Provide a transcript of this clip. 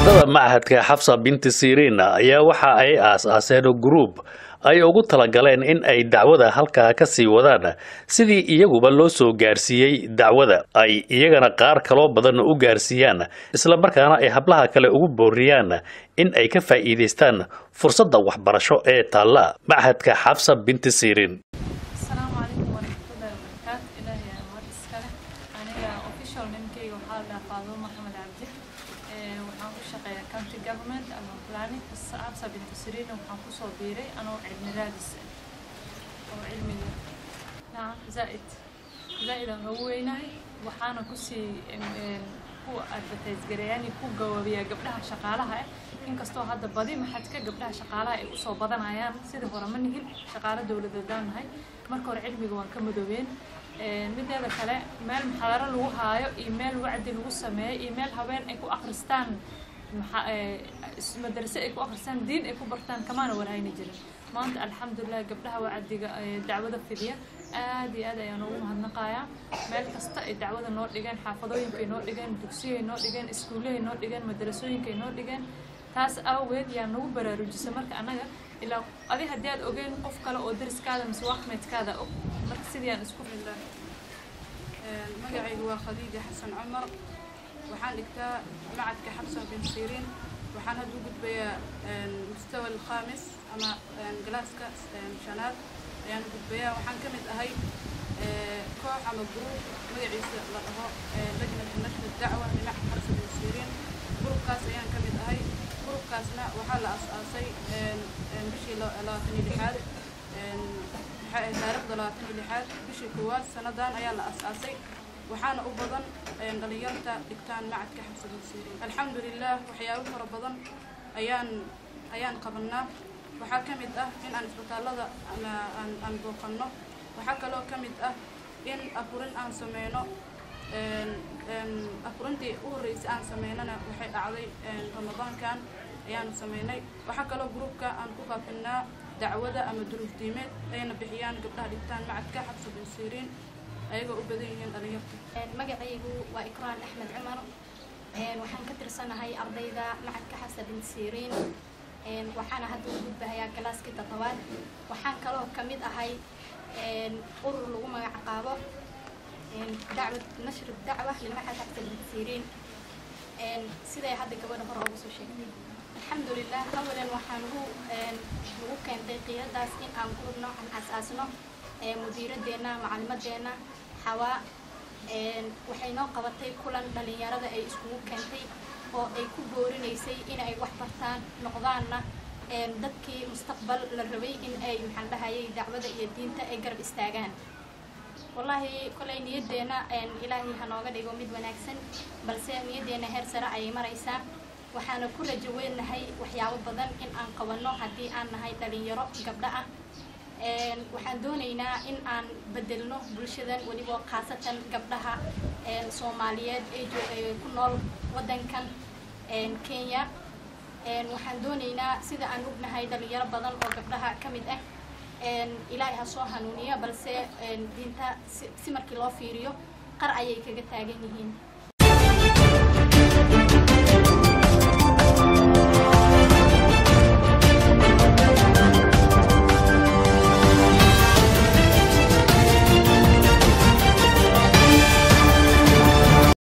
ardada machadka xafsa binti siriin ayaa waxa ay aas-aaseen gruub ay ugu talagaleen in ay dacwada halkaa ka sii wadaan sidii iyaguba loo soo gaarsiiyey dacwada ay iyagana qaar kaloo badan u gaarsiiyaan islamarkaana ay hablaha kale ugu booriyaan in ay ka faa'iidaystaan fursadda waxbarasho ee taalla machadka xafsa binti siriin asalaamu calaykum waraxmatullahi wabarakaatu ilaahay aa mar iskale aniga official ninkeyga waxaa la dhahaa faadumo maxamed cabdi Ee, waxaan ku shaqeeyaa county government ama planning absa bintu siriina waxaan kusoo biiray anoo cilmi raadis ah oo cilmiga nacam zaa'id zaa'id aan ugu weynahay waxaana kusii em, em, ku advertise gareeyaan ku gawaabiyaa gabdhaha shaqaalaha ah inkastoo hadda badi maxadka gabdhaha shaqaalaha ay usoo badanayaan sidii hore ma nihil shaqaalo dowladeedaan nahay marka hore cilmiga waan ka madoobeen Ee, mideeda kale meel muxaadaro lagu haayo iyo meel wacdi lagu sameeyo iyo meel haween ay ku akhristaan maxa- ee, is- madrase ay ku akhristaan diin ay ku bartaan kamaana warhayni jirin maanta alxamdulilah gabdhaha wacdiga ee, dacwada fidiya aad iyo aad ayaan ugu mahadnaqayaa meel kasta ay dacwada noo dhigeen xaafadooyinka ay noo dhigeen dugsiyay noo dhigeen iskuullahay noo dhigeen madrasooyinka ay noo dhigeen taas awgeed yaa nagu baraarujisa marka annaga ilaa adi haddii aad ogeen qof kale oo dariskaada mise waxmeedkaada og marka sidii aan isku bismillah Een, magacaygu waa khadiija xasan cumar waxaan dhigtaa macadka xabsa bin siriin waxaan hadda u gudbayaa een, mustawa alkhamis ama een, galaaska een, shanaad ayaan u gudbayaa waxaan ka mid ahay ee, koox ama group magaciisa la dhaho ee, lajnatu nashri dacwa limacad xabsa bin siriin grupkaas ayaan ka mid ahay grupkaasna waxaa la as-aasay een, een, bishii la- labaatan iyo lixaad een, waxay ahayd taariikhda labaatan iyo lixaad bishii koowaad sanadan ayaa la as-aasay waxaana u badan een, dhalinyarta dhigtaan macadka xabsa bin siriin alxamdulilah waxyaabo fara badan ayaan ayaan qabanaa waxaa ka mid ah in aan isbitaallada ama aan aan booqanno waxaa kaloo ka mid ah in afurin aan sameyno een, een, afurintii u horreysay aan sameynana waxay dhacday een, ramadaankan ayaanu sameynay waxaa kaloo gruubka aan ku faafinaa dacwada ama duruuf diimeed ayna bixiyaan gabdhaha dhigtaan macadka xabsa bin siriin ayagoo u badan yihiin dhalinyarta Een, magacaygu waa ikraan axmed cumar Een, waxaan ka tirsanahay ardayda macadka xabsa bin siriin Een, waxaana hadda u gudbahayaa galaaskii toddobaad waxaan kaloo ka mid ahay een, urur lagu magac qaabo een, dacwad nashr dacwa limacad xabsa bin siriin Een, siday hadda gabadha hore ugu soo sheegtay alxamdulilah awalan waxaan ugu een, nagu keentay qiyadaas in aan gurub noocan asaasno ee mudiiradeenna macalimadeenna xawaa een, waxay noo qabatay kulan dhalinyarada ay iskugu keentay oo ay ku boorinaysay in ay wax bartaan noqdaanna een, dadkii mustaqbal la rabay in ay maxaan dhahayay dacwada iyo diinta ay garab istaagaan wallaahi kolay niyaddeena een, ilaahay ha nooga dhigo mid wanaagsan balse niyaddeena heer sare ayay maraysaa waxaana ku rajo weynahay waxyaabo badan in aan qabanno haddii aan nahay dhalinyaro gabdho ah Een, waxaan doonaynaa in aan bedelno bulshadan weliba khaasatan gabdhaha een, soomaaliyeed ee joog ee ku nool wadankan een, kenya Een, waxaan doonaynaa sida aan ognahay dhalinyaro badan oo gabdhaha ka mid ah een, ilaahay ha soo hanuuniya balse een, diinta si, si markii loo fiiriyo qar ayay kaga taagan yihiin